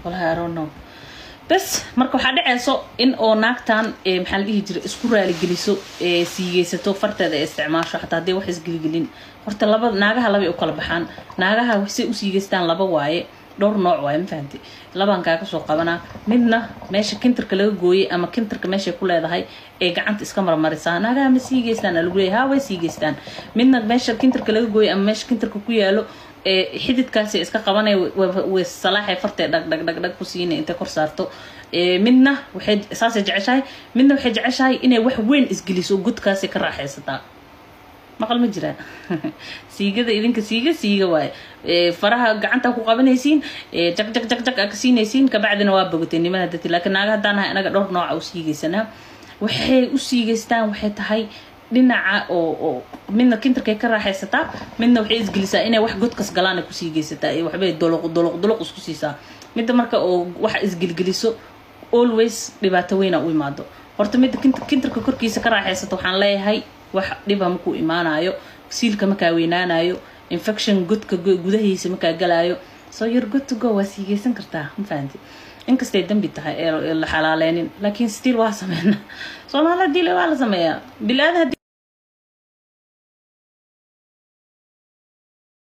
walahi i don't know bes marka waxaa dhaceyso in oo naagtan maxaa la dhihi jira isku raaligeliso siigeysato farteeda ee isticmaasho xataa hadday wax isgeligelin horta laba naagaha labay u kala baxaan naagaha waxsay u siigeystaan laba waaye dhowr nooc waaye ma fahamti labaan kaaga soo qabanaa midna meesha kintarka laga gooyey ama kintarka meeshay ku leedahay ee gacanta iska marmarisaa naagaha ma siigeystaan lagu leeyahay haa way siigeystaan midna meesha kintarka laga gooyey ama meesha kintarka ku yaalo xididkaasi iska qabanay way salaaxay fartee dhag dhag dhag dhag ku siinay intay kor saarto midna waxay saasay jeceshahay midna waxay jeceshahay inay wax weyn isgeliso godkaasi ka raaxaysataa maqal ma jiraa siigada idinka siiga siiga waaye faraha gacanta ku qabanaysiin jag jag jag jag ka siinaysiin kabacdina waa bogatay nimada dati laakiin naaga haddaan nahay anaga dhowr nooca u siigaysanaa waxay u siigeystaan waxay tahay dhinaca oo oo midna kintarkay ka raaxaysataa midna waxay isgelisaa inay wax godkas galaan ku siigeysataa iyo waxbay doloq doloq doloq isku siisaa midda marka oo wax isgelgeliso always dhibaato weyna u imaado horta midda kintarka korkiisa ka raaxaysata waxaan leeyahay wax dhiba makuu imaanayo siilka makaa weynaanayo infection godka gudahiisa makaa galaayo soo yar good to go waa siigeysan kartaa ma fahanti inkastay dambi tahay ee la xalaaleynin laakiin still waa sameynaa soomaali dile waa la sameeyaa bilaadan